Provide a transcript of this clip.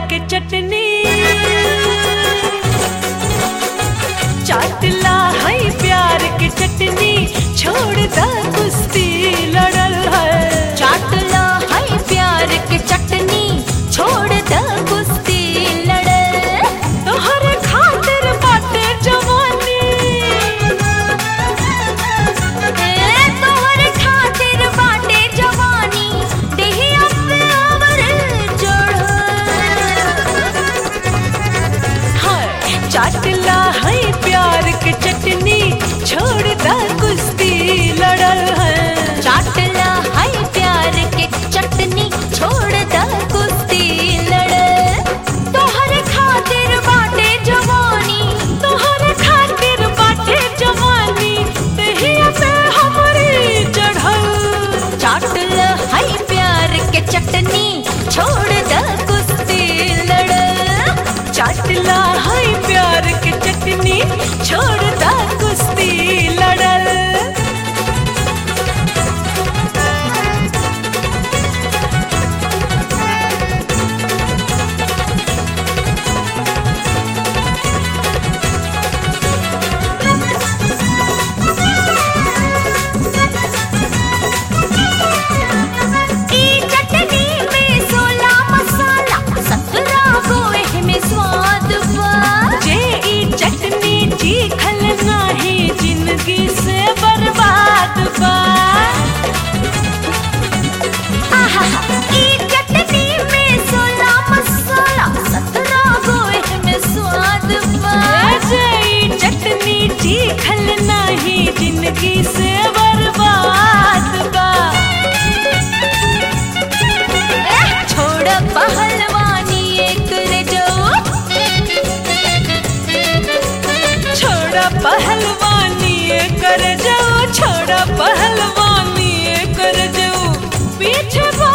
के चटनी चाटला है प्यार के चटनी छोड़ द कुश्ती लड़ल है चाटला है प्यार के चटनी छोड़ द कुश्ती लड़े तोहरे खातिर बाटे जवानी ए तोहरे खातिर बाटे जवानी देहिया पे अमर जोड़ हाय चाटला है प्यार के चटनी छोड़ द कुश्ती लड़ल है चाटला है प्यार के चटनी छोड़ द कुश्ती लड़े तोहरे खातिर बाटे जवानी तोहरे खातिर बाटे जवानी देहिया पे हमरी चढ़ल चाटला है प्यार के चटनी छोड़ द कुश्ती लड़े चाटला है प्यार के चटनी छोड़ द कुश्ती लड़ल ई चटनी में सोला मसाला सत्रह गो में स्वाद बा जे ई चटनी चीखल नाही जिंदगी से बर्बाद बा आहा ई चटनी में सोला मसाला सत्रह गो में स्वाद बा जे ई चटनी चीखल नाही जिंदगी से बर्बाद बा एह, छोड़ पहलवानी एक रे जो छोड़ा पहलवानी कर जाओ छोड़ा पहलवानी कर जाओ पीछे